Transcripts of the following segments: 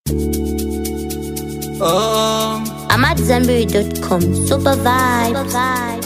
Oh, I'm at Zenberry.com. Super vibe.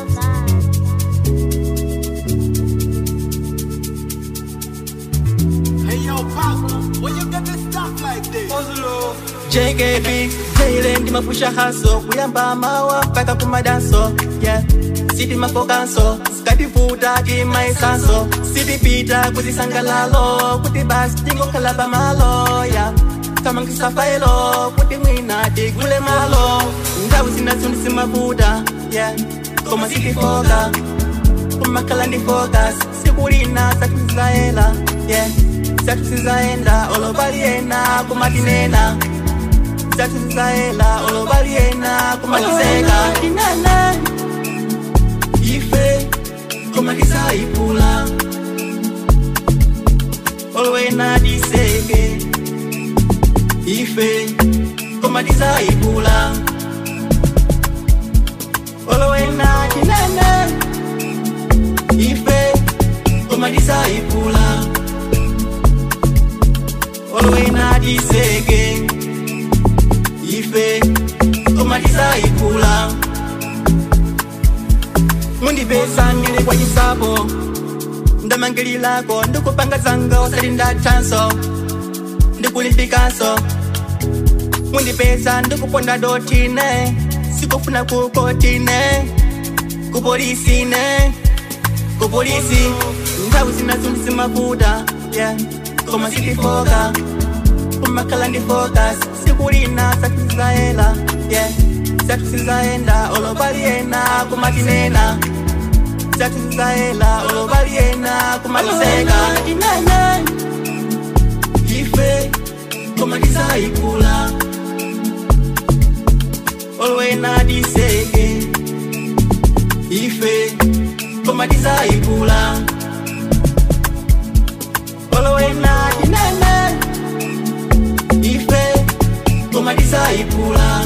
Hey yo, Papa, where you get this stuff like this? JKB, Jaylen ndimapusha haso kuyamba mawa mpaka kumadanso yeah. siti mafokanso sikativuta timaisanso sitipita kuzisangalalo kuti basi tingokhala pamalo yeah. tamangisafailo kuti mwina tigule malo nthawi zinazo ndisimavuta yeah. koma sitifoka kumakhala ndi focus siku lina zathu zizayela yeah. zathu zizayenda olopaliyena kumatinena zathu zizayela olopaliyena kumatizeka tinene ife komatizayipula olowena diseke ife komatizayipula olowena tinene ife komatizayipula olowena diseke ife komatizayipula mundipesa ndili kwa chisapo ndamangililako ndikupanga zanga osati ndathanso ndikulimpikanso mundipesa ndikuponda dotine sikufuna kukotine kupolisine kupolisi nthawi zinazo ndisimavuta yeah. koma sitifoka kumakhala ndi focus siku lina zathu zizayela yeah. zathu zizayenda olopaliyena kumatinena zathu zizayela olopaliyena kumatizeka tinene ife komatizayikula olowena diseke ife komatizayikula olowena tinene ife komatizayikula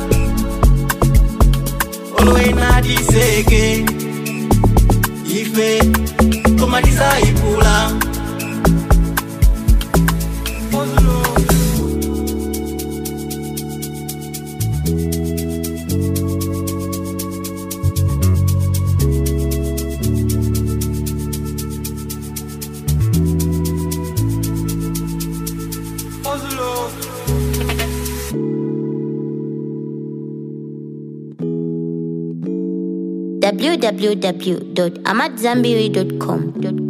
olowena diseke ife komatizayikula www.amatzambiri.com.